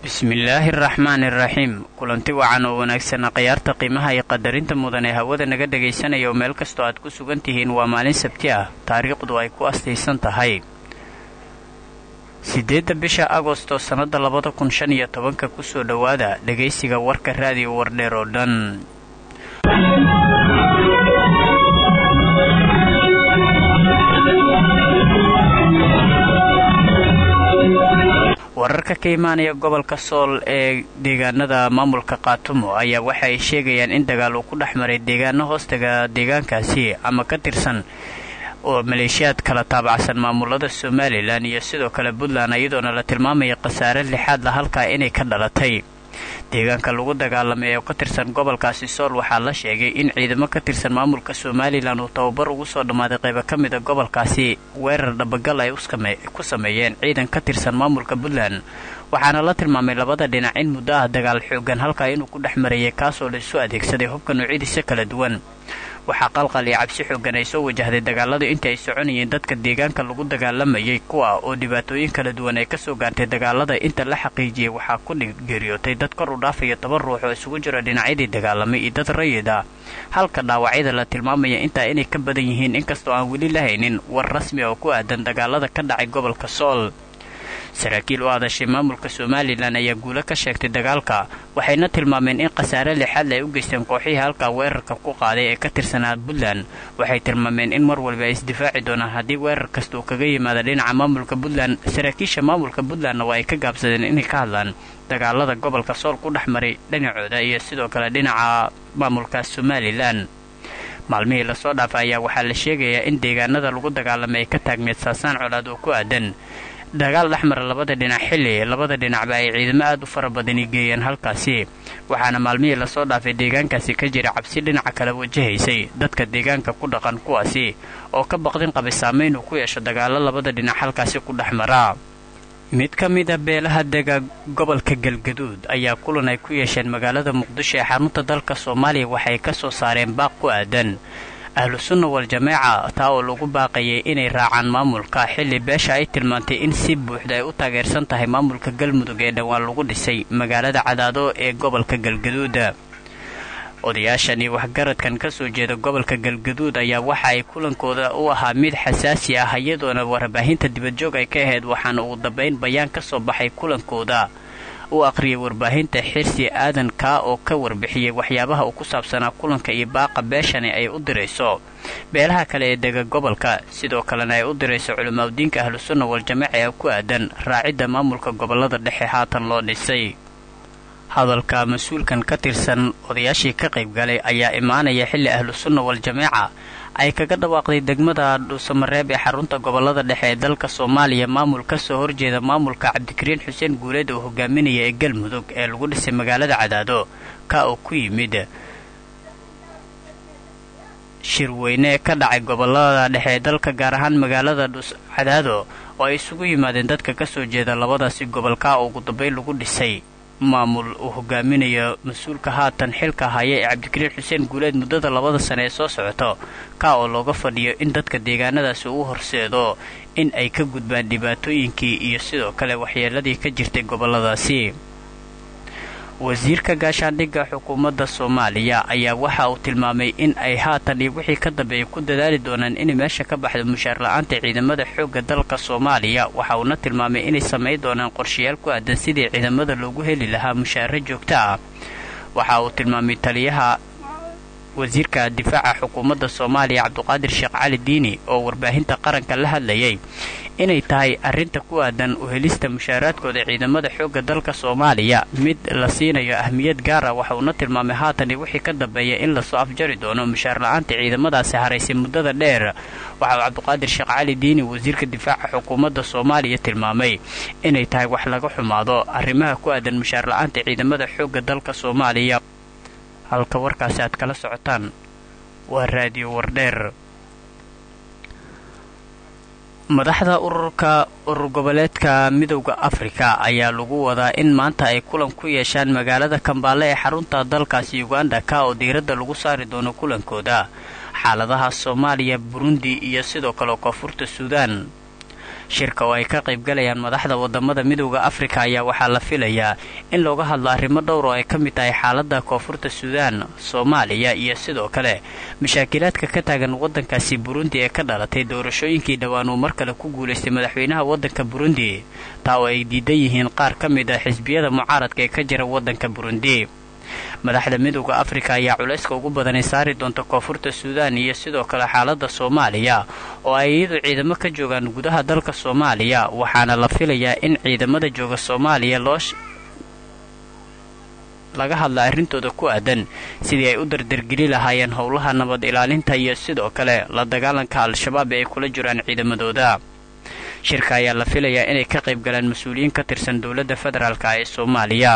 bismillaahi araxmaani iraxiim kulanti wacan oo wanaagsana khiyaarta qiimaha iyo qadarinta mudan ee hawada naga dhegaysanaya oo meel kastoo aad ku sugan tihiin waa maalin sabti ah taariikhdu ay ku astaysan tahay siddeedda bisha agosto sannadda labada kun shan iyo tobanka kusoo dhowaada dhegaysiga warka raadiyo wardheer oo dhan wararka ka imaanaya gobolka sool ee deegaanada maamulka kaatumo ayaa waxa ay sheegayaan in dagaal uu ku dhex maray deegaano hoostaga deegaankaasi ama ka tirsan oo maleeshiyaad kala taabacsan maamulada somalilan iyo sidoo kale puntland iyadoona la tilmaamaya khasaare lixaad la halkaa inay ka dhalatay deegaanka lagu dagaalamay ee ka tirsan gobolkaasi sool waxaa la sheegay in ciidamo ka tirsan maamulka somalilan uu tababar ugu soo dhammaaday qaybo ka mida gobolkaasi weerar dhabagal ay ku sameeyeen ciidan ka tirsan maamulka puntland waxaana la tilmaamay labada dhinac in muddo ah dagaal xoogan halkaa inuu ku dhex marayay kaasoo la isu adeegsaday hubka noocyadiisa kala duwan waxaa qalqal iyo cabsi xoogan ay soo wajahday dagaaladu intii ay soconayeen dadka deegaanka lagu dagaalamayay kuwa oo dhibaatooyin kala duwan ay kasoo gaartay dagaalada inta la xaqiijiyey waxaa ku geeriyootay dad kor u dhaafaya toban ruux oo isugu jira dhinacyadii dagaalamay iyo dad rayid ah halka dhaawacyada la tilmaamaya intaa inay ka badan yihiin inkastoo aan weli la haynin war rasmi oo ku aadan dagaalada ka dhacay gobolka sool saraakiil u hadashay maamulka somalilan ayaa guulo ka sheegtay dagaalka waxayna tilmaameen in khasaare lixaadle ay u geysteen kooxihii halkaa weerarka ku qaaday ee ka tirsanaa puntland waxay tilmaameen in mar walba ay isdifaaci doonaan haddii weerar kasta uu kaga yimaada dhinaca maamulka puntland saraakiisha maamulka puntlandna waa ay ka gaabsadeen inay ka hadlaan dagaalada gobolka sool ku dhex maray dhinacooda iyo sidoo kale dhinaca maamulka somalilan maalmihii lasoo dhaafa ayaa waxaa la sheegayaa in deegaanada lagu dagaalamay ay ka taagneed saasaan colaad oo ku aadan dagaal dhexmara labada dhinac xilli labada dhinacba ay ciidamo aad u fara badani geeyeen halkaasi waxaana maalmihii lasoo dhaafay deegaankaasi ka jira cabsi dhinaca kale wajahaysay dadka deegaanka ku dhaqan kuwaasi oo ka baqdin qabay saamayn uu ku yeesho dagaalo labada dhinac halkaasi ku dhex mara mid ka mid a beelaha dega gobolka galgaduud ayaa kulan ay ku yeesheen magaalada muqdisho ee xarunta dalka soomaaliya waxay ka soo saareen baaq ku aadan ahlu sunna wal-jamaaca taa oo lagu baaqayay inay raacaan maamulka xilli beesha ay tilmaantay in si buuxda ay u taageersan tahay maamulka galmudug ee dhowaan lagu dhisay magaalada cadaado ee gobolka galgaduuda odayaashani waxgaradkan ka soo jeeda gobolka galgaduud ayaa waxa ay kulankooda u ahaa mid xasaasi ah iyadoona warbaahinta dibadjoog ay ka ahayd waxaana ugu dambayn bayaan ka soo baxay kulankooda u aqriyay warbaahinta xirsi aadan kaa oo ka warbixiyey waxyaabaha uu ku saabsanaa kulanka iyo baaqa beeshani ay u dirayso beelaha kale ee dega gobolka sidoo kalena ay u dirayso culimaadudiinka ahlusunna wal-jamaaca ee ku aadan raacidda maamulka gobolada dhexe haatan loo dhisay hadalka mas-uulkan ka tirsan odayaashii ka qayb galay ayaa imaanaya xilli ahlusunna wal-jamaaca ay kaga dhawaaqday degmada dhuusamareeb ee xarunta gobolada dhexe ee dalka soomaaliya maamul ka soo horjeeda maamulka cabdikariin xuseen guuleed oo hogaaminaya ee galmudug ee lagu dhisay magaalada cadaado ka oo ku yimid shirweyne ka dhacay gobolada dhexe ee dalka gaar ahaan magaalada dhus cadaado oo ay isugu yimaadeen dadka ka soo jeeda labadaasi gobol ka oo ugu dambayn lagu dhisay maamul uu hogaaminayo mas-uulka haatan xilka haya ee cabdikariin xuseen guuleed muddada labada sane ee soo socoto ka oo looga fadhiyo in dadka deegaanadaasi uu horseedo in ay ka gudbaan dhibaatooyinkii iyo sidoo kale waxyeeladii ka jirtay goboladaasi wasiirka gaashaandhigga xukuumadda soomaaliya ayaa waxa uu tilmaamay in ay haatan iyo wixii ka dambeeyay ku dadaali doonaan inay meesha ka baxdo mushaar la-aanta ciidamada xoogga dalka soomaaliya waxa uuna tilmaamay inay samayn doonaan qorshayaal ku aadan sidii ciidamada loogu heli lahaa mushaaro joogto ah waxa uu tilmaamay taliyaha wasiirka difaaca xukuumadda soomaaliya cabduqaadir sheekh cali diini oo warbaahinta qaranka la hadlayay inay tahay arrinta ku aadan uhelista mushaaraadkooda ciidamada xoogga dalka soomaaliya mid la siinayo ahmiyad gaara waxa uuna tilmaamay haatan iyo wixii ka dambeeya in lasoo afjari doono mushaar la-aanta ciidamadaasi haraysay muddada dheer waxa uu cabduqaadir sheekh cali diini wasiirka difaaca xukuumadda soomaaliya tilmaamay inay tahay wax laga xumaado arrimaha ku aadan mushaar la-aanta ciidamada xoogga dalka soomaaliya halka warkaasi aad kala socotaan waa raadiyo wardheer madaxda ururka urur goboleedka midowda afrika ayaa lagu wadaa in maanta ay kulan ku yeeshaan magaalada kambaale ee xarunta dalkaasi uganda ka oo diiradda lagu saari doono kulankooda xaaladaha soomaaliya burundi iyo sidoo kale koonfurta suudaan shirka oo ay ka qaybgalayaan madaxda wadamada midooda afrika ayaa waxaa la filayaa in looga hadlo arrimo dhowr oo ay ka mid tahay xaalada koonfurta suudaan soomaaliya iyo sidoo kale mashaakilaadka ka taagan wadankaasi burundi ee ka dhalatay doorashooyinkii dhowaan uu mar kale ku guulaystay madaxweynaha wadanka burundi taa oo ay diidan yihiin qaar ka mid ah xisbiyada mucaaradka ee ka jira wadanka burundi madaxda midooda afrika ayaa culayska ugu badanay saari doonta koonfurta suudaan iyo sidoo kale xaalada soomaaliya oo ay iyadu ciidamo ka joogaan gudaha dalka soomaaliya waxaana la filayaa in ciidamada jooga soomaaliya loo laga hadla arrintooda ku aadan sidii ay u dardargeli lahaayeen howlaha nabad ilaalinta iyo sidoo kale la dagaalanka al-shabaab ee ay kula jiraan ciidamadooda shirka ayaa la filayaa inay ka qayb galaan mas-uuliyiin ka tirsan dowladda federaalka ee soomaaliya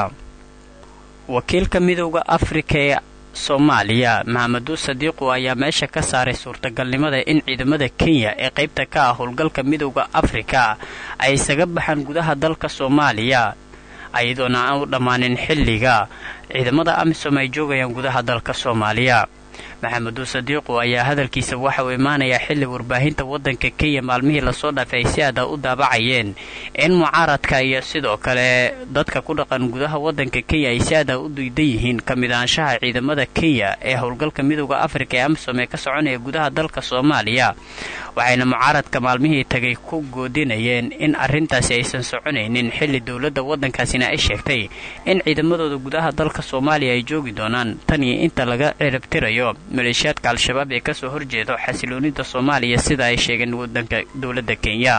wakiilka midooda afrika ee soomaaliya maxameduu sadiiqu ayaa meesha ka saaray suurtagalnimada in ciidamada kenya ee qaybta ka ah howlgalka midooda afrika ay isaga baxaan gudaha dalka soomaaliya iyadoona aan u dhammaanin xilliga ciidamada amisom ay joogayaan gudaha dalka soomaaliya maxameduu sadiiqu ayaa hadalkiisa waxa uu imaanayaa xilli warbaahinta waddanka kenya maalmihii lasoo dhaafay ay si aada u daabacayeen in mucaaradka iyo sidoo kale dadka ku dhaqan gudaha waddanka kenya ay si aada u diidan yihiin ka mid ahaanshaha ciidamada kenya ee howlgalka midooda afrika ee amisom ee ka soconaya gudaha dalka soomaaliya waxayna mucaaradka maalmihii tagay ku goodinayeen in arrintaasi aysan soconaynin xilli dowladda waddankaasina ay sheegtay in ciidamadooda gudaha dalka soomaaliya ay joogi doonaan tan iyo inta laga cirabtirayo maleeshiyaadka al-shabaab ee kasoo horjeedo xasiloonida soomaaliya sida ay sheegeen wadanka dowladda kenya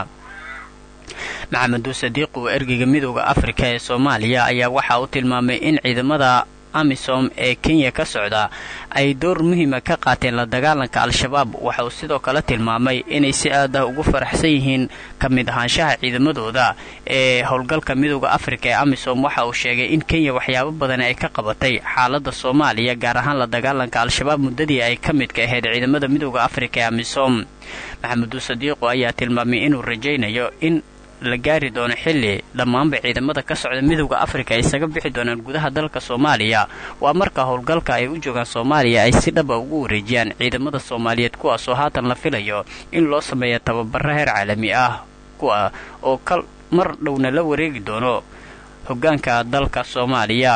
maxameduu sadiiq uu ergeyga midooda afrika ee soomaaliya ayaa waxa uu tilmaamay in ciidamada amisom ee kenya ka socda ay door muhiima ka qaateen la dagaalanka al-shabaab waxa uu sidoo kale tilmaamay inay si aad ah ugu faraxsan yihiin ka mid ahaanshaha ciidamadooda ee howlgalka midooda afrika ee amisom waxa uu sheegay in kenya waxyaabo badan ay ka qabatay xaalada soomaaliya gaar ahaan la dagaalanka al-shabaab muddadii ay ka midka ahayd ciidamada midooda afrika ee amisom maxameduu sadiiqu ayaa tilmaamay inuu rajaynayo in la gaari doono xilli dhammaanba ciidamada ka socda midooda afrika ay isaga bixi doonaan gudaha dalka soomaaliya waa marka howlgalka ay u joogaan soomaaliya ay si dhaba ugu wareejiyaan ciidamada soomaaliyeed kuwaasoo haatan la filayo in loo sameeya tababaro heer caalami ah kuwa oo kal mar dhowna la wareegi doono hoggaanka dalka soomaaliya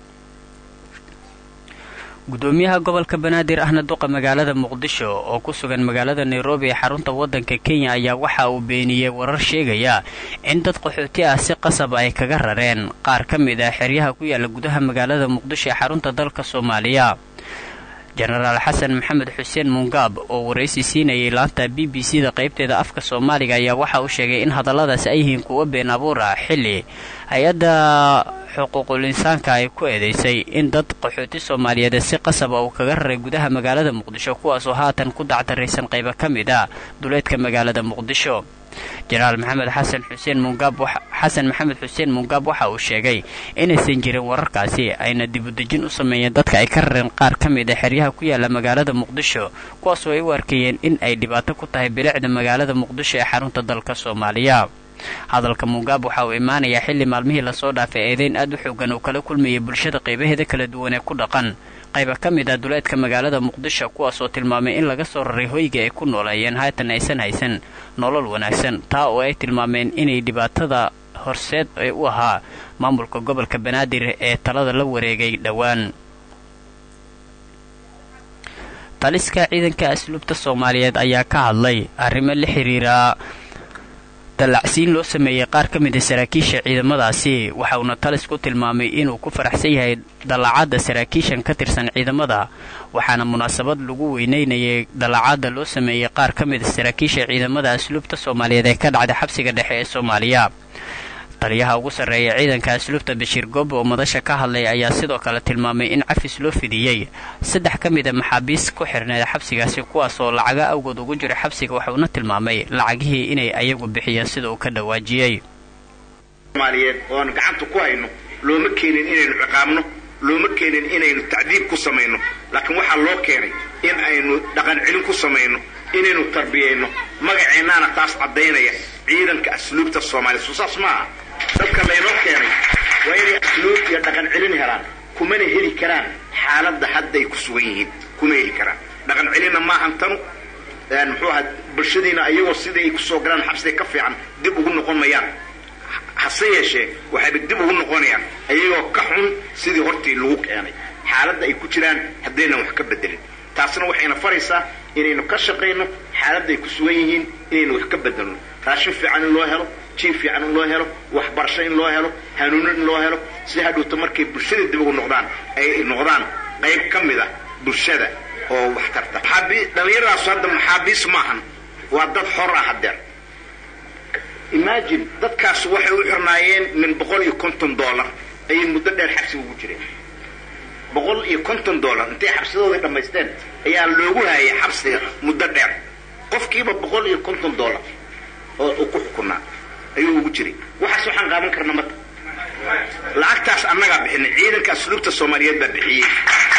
gudoomiyaha gobolka banaadir ahna duqa magaalada muqdisho oo ku sugan magaalada nairobi ee xarunta waddanka kenya ayaa waxa uu beeniyey warar sheegaya in dad qaxooti ah si qasab ay kaga rareen qaar ka mid ah xeryaha ku yaala gudaha magaalada muqdisho ee xarunta dalka soomaaliya jenaraal xasan maxamed xuseen mungaab oo waraysi siinayay laanta b b c da qaybteeda afka soomaaliga ayaa waxa uu sheegay in hadalladaasi ay yihiin kuwo been abuur ah xilli hay-adda xuquuqul insaanka ay ku eedeysay in dad qaxooti soomaaliyeed si qasaba uu kaga raray gudaha magaalada muqdisho kuwaasoo haatan ku dacdaraysan qaybo ka mid ah duleedka magaalada muqdisho jenaraal maxamed xasan xuseen mungaab xasan maxamed xuseen mungaab waxa uu sheegay inaysan jirin wararkaasi ayna dibudejin u sameeyeen dadka ay ka rareen qaar ka mid a xeryaha ku yaala magaalada muqdisho kuwaasoo ay u arkayeen in ay dhibaato ku tahay bilicda magaalada muqdisho ee xarunta dalka soomaaliya hadalka mungaab waxa uu imaanayaa xilli maalmihii lasoo dhaafay eedeyn aad u xoogan uu kala kulmayay bulshada qaybaheeda kala duwan ee ku dhaqan qayba ka mid ah duleedka magaalada muqdisho kuwaasoo tilmaamay in laga soo raray hoyga ay ku nooleeyeen haatan aysan haysan nolol wanaagsan taa oo ay tilmaameen inay dhibaatada horseed ee u ahaa maamulka gobolka banaadir ee talada la wareegay dhowaan taliska ciidanka asluubta soomaaliyeed ayaa ka hadlay arrimo la xiriira dallacsiin loo sameeyey qaar ka mid a saraakiisha ciidamadaasi waxa uuna talis ku tilmaamay inuu ku faraxsan yahay dallacadda saraakiishan ka tirsan ciidamada waxaana munaasabad lagu weyneynayay dallacadda loo sameeyey qaar ka mid a saraakiisha ciidamada asluubta soomaaliyeed ee ka dhacda xabsiga dhexe ee soomaaliya taliyaha ugu sarreeya ciidanka asluubta bashiir goob oo madasha ka hadlay ayaa sidoo kale tilmaamay in cafis loo fidiyey saddex ka mid a maxaabiis ku xirneed xabsigaasi kuwaasoo lacaga awgood ugu jira xabsiga waxuuna tilmaamay lacagihii inay ayagu bixiyeen sida uu ka dhawaajiyey soomaaliyeed oon gacanta ku hayno looma keenin inaynu ciqaabno looma keenin inaynu tacdiib ku samayno laakiin waxaa loo keenay in aynu dhaqan celin ku samayno inaynu tarbiyayno magaceennaana taas caddaynaya ciidanka asluubta soomaaliya soo saas maaha dadka laynoo keenay waa inay asluub iyo dhaqan celin helaan kumana heli karaan xaaladda hadday ku sugan yihiin kuma heli karaan dhaqan celinna maahan tanu muxuu ahaa bulshadiina ayagoo sidai ay kusoo galaan xabsiga ka fiican dib ugu noqon mayaan hase yeeshee waxayba dib ugu noqonayaan ayagoo ka xun sidii hortii lagu keenay xaaladda ay ku jiraan haddaynan wax ka bedelin taasna waxayna faraysaa inaynu ka shaqayno xaaladda ay ku sugan yihiin inaynu wax ka bedelno raashin fiican in loo helo jiif fiican in loo helo waxbarasho in loo helo hanuuno in loo helo si hadhowta markay bulshada dib ugu noqdaan ay noqdaan qayb ka mid ah bulshada oo wax tarta dhallinyaradaas hadda maxaabiis maahan waa dad xor ah hadeer imagine dadkaas waxay u xirnaayeen min boqol iyo konton dollar ayay muddo dheer xabsiga ugu jireen boqol iyo konton dollar intay xabsidoodii dhammaysteen ayaa loogu hayay xabsiga muddo dheer qofkiiba boqol iyo konton dollar oo uu ku xukunaa ayuu ugu jiray waxaas waxaan qaadan karna marka lacagtaas annagaa bixinay ciidanka asluubta soomaaliyeed baa bixiyey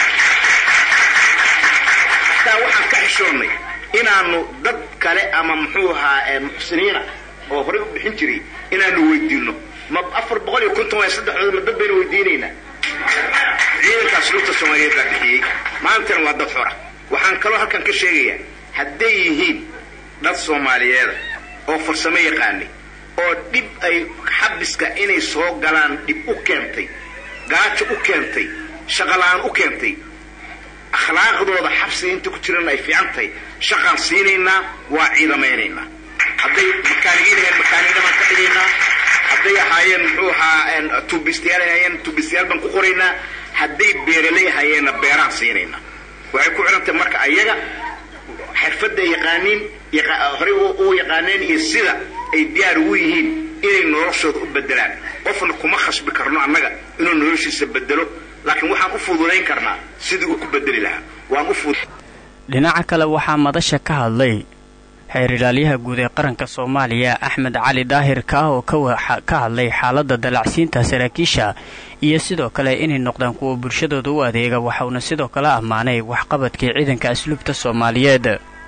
hataa waxaan ka xishoonnay inaanu dad kale ama muxuu ahaa muxsiniina oo horey u bixin jiray inaanu weydiino ma afar boqol iyo konton waay saddexdooda ma dad baynu weydiinaynaa ciidanka asluubta soomaaliyeed baa bixiyey maantana waa dad xora waxaan kaloo halkan ka sheegayaa hadday yihiin dad soomaaliyeeda oo farsamo yaqaanay oo dhib ay xabiska inay soo galaan dhib u keentay gaajo u keentay shaqola-aan u keentay akhlaaqdooda xabsiga inta ku jirana ay fiican tahay shaqaan siinaynaa waa ciidamaynaynaa hadday makaanigiin ahayn makaanigiina baan ka dhigaynaa hadday ahaayeen muxuu ahaa tuubistayaal ahaayeen tuubistayaal baan ku qoraynaa hadday beeraley ahaayeenna beeraan siinaynaa waxay ku xidhan tahay marka ayaga xirfadda yaqaaniin horey u yaqaaneen iyo sida ay diyaar ugu yihiin inay noloshooda u bedelaan qofna kuma khasbi karno annaga inuu noloshiisa bedelo laakiin waxaan u fududayn karnaa sidii uu ku bedeli lahaa waan u dhinaca kale waxaa madasha ka hadlay xeer ilaalyaha guud ee qaranka soomaaliya axmed cali daahir ka ah oo ka hadlay xaaladda dalacsiinta saraakiisha iyo sidoo kale inay noqdaan kuwa bulshadooda u adeega waxauna sidoo kale ammaanay waxqabadkii ciidanka asluubta soomaaliyeed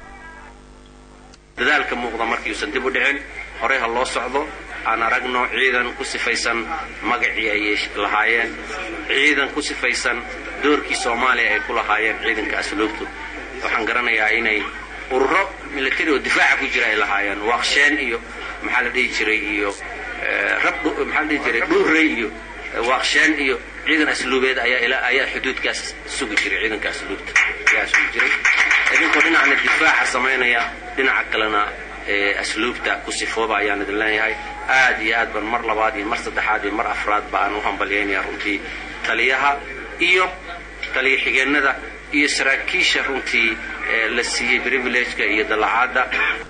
dadaalka muuqda markiiuusan dib u dhicin horey ha loo socdo aan aragno ciidan ku sifaysan magacii ay lahaayeen ciidan ku sifaysan doorkii soomaaliya ay ku lahaayeen ciidanka asluubtu waxaan garanayaa inay ururo milatari oo difaaca ku jira ay lahaayeen waaqsheen iyo maxaa la dhihi jiray iyo rab maxaa la dhihi jiray dhuurey iyo waaqsheen iyo ciidan asluubeed ayaa ayaa xuduudkaas sugi jiray ciidanka asluubta ayaa sugi jiray idinkoo dhinacna difaaca samaynaya dhinaca kalena asluubta ku sifooba ayaan idin leenahay aad iyo aad ban mar labaad iyo mar saddexaad iyo mar afraad ba aan u hambalyaynaya runtii taliyaha iyo taliya xigeennada iyo saraakiisha runtii la siiyey privilegeka iyo dallacaadda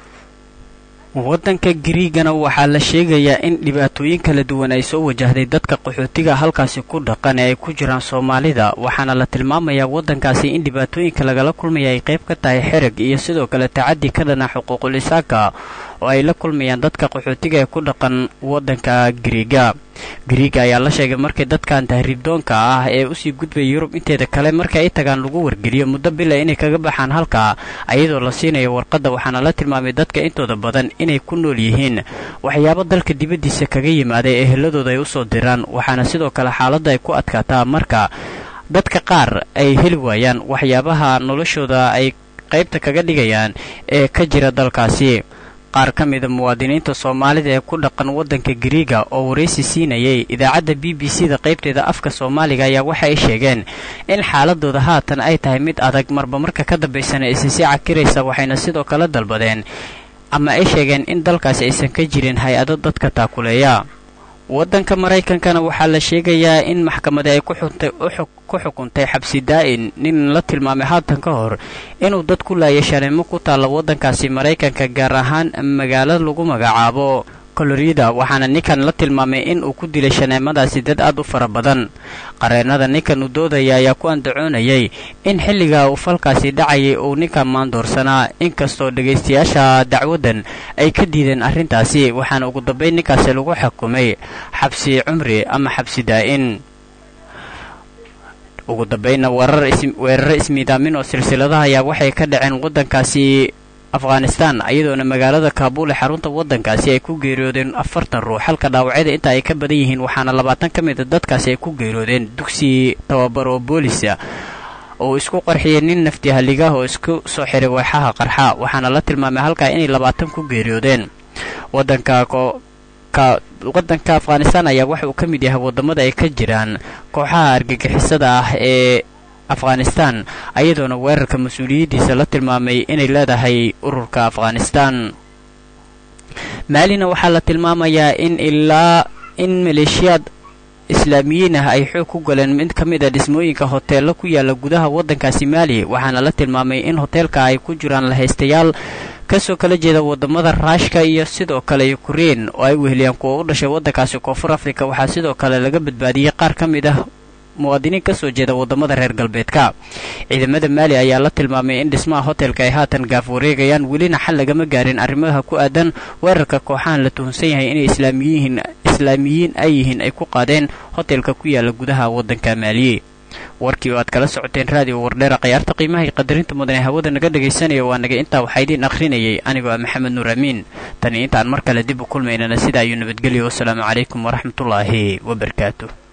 waddanka gariigana waxaa la sheegayaa in dhibaatooyin kala duwan ay soo wajahday dadka qaxootiga halkaasi ku dhaqan ee ay ku jiraan soomaalida waxaana la tilmaamayaa waddankaasi in dhibaatooyinka lagala kulmaya ay qayb ka tahay xerag iyo sidoo kale tacaddi ka dhana xuquuqul isaaka oo ay la kulmayaan dadka qaxootiga ee ku dhaqan waddanka gariiga gariiga ayaa la sheegay markii dadkan tahriibdoonka ah ee usii gudbaya yurub inteeda kale marka ay tagaan lagu wargeliyo muddo bila inay kaga baxaan halkaa ayadoo la siinayo warqadda waxaana la tilmaamay dadka intooda badan inay ku nool yihiin waxyaabo dalka dibaddiisa kaga yimaaday ee heladooda ay usoo diraan waxaana sidoo kale xaaladda ay ku adkaataa marka dadka qaar ay heli waayaan waxyaabaha noloshooda ay qaybta kaga dhigayaan ee ka jira dalkaasi qaar ka mida muwaadiniinta soomaalida ee ku dhaqan waddanka gariiga oo waraysi siinayay idaacadda b b c da qaybteeda afka soomaaliga ayaa waxa ay sheegeen in xaaladooda haatan ay tahay mid adag marba marka ka dambaysana isisi cakiraysa waxayna sidoo kale dalbadeen ama ay sheegeen in dalkaasi aysan ka jirin hay-ado dadka taakuleeya waddanka maraykankana waxaa la sheegayaa in maxkamadi ay ku xukuntay xabsi daa'in nin la tilmaamay haatan ka hor inuu dad ku laayay shaneemo ku taalla waddankaasi maraykanka gaar ahaan magaalo lagu magacaabo kolorida waxaana ninkan la tilmaamay in uu ku dilay shaneemadaasi dad aad u fara badan qareennada ninkan uu doodaya ayaa ku andacoonayay in xilliga uu falkaasi dhacayay uu ninkan maandoorsanaa inkastoo dhegaystayaasha dacwaddan ay ka diideen arrintaasi waxaana ugu dambayn ninkaasi lagu xukumay xabsi cumri ama xabsi daa'in ugu dambaynna weeraro ismiidaamin oo silsiladaha ayaa waxay ka dhaceen waddankaasi afghanistan iyadoona magaalada kaabuul ee xarunta waddankaasi ay ku geeriyoodeen afartan ruux halka dhaawacyada inta ay ka badan yihiin waxaana labaatan ka mid a dadkaasi ay ku geeriyoodeen dugsi tababar oo boolisa oo uu isku qarxiyay nin naftihaligaah oo isku soo xiray weexaha qarxa waxaana la tilmaamay halkaa inay labaatan ku geeriyoodeen wadanka waddanka afghanistan ayaa waxa uu ka mid yahay waddamada ay ka jiraan kooxaha argagixisada ah ee afghanistan ayadoona weerarka mas-uuliyaddiisa la tilmaamay inay leedahay ururka afghanistan maalina waxaa la tilmaamayaa in ilaa in maleeshiyaad islaamiyiin ah ay xoog ku galeen mid ka mid a dhismooyinka hoteello ku yaala gudaha waddankaasi maali waxaana la tilmaamay in hoteelka ay ku jiraan lahaystayaal kasoo kala jeeda wadamada raashka iyo sidoo kale ukrein oo ay weheliyaan kuwa u dhashay waddankaasi koonfur afrika waxaa sidoo kale laga badbaadiyey qaar ka mid ah muwaadiniin kasoo jeeda wadamada reer galbeedka ciidamada maali ayaa la tilmaamay in dhismaha hotelka ay haatan gaaf wareegayaan welina xal lagama gaarin arrimaha ku aadan weerarka kooxahan la tuhunsan yahay inay islaamiyiin islaamiyiin ay yihiin ay ku qaadeen hotelka ku yaala gudaha waddanka maaliye warkii oo aad kala socoteen raadiyo wardheera khayaarta qiimaha iyo qadarinta mudan ee hawada naga dhegaysanaya waa naga intaa waxaa idiin akhrinayay anigoo ah maxamed nuur amiin tani intaan mar kale dib u kulmaynana sidaa ayuu nabadgelyo wasalaamu calaykum waraxmatullaahi wabarakaatu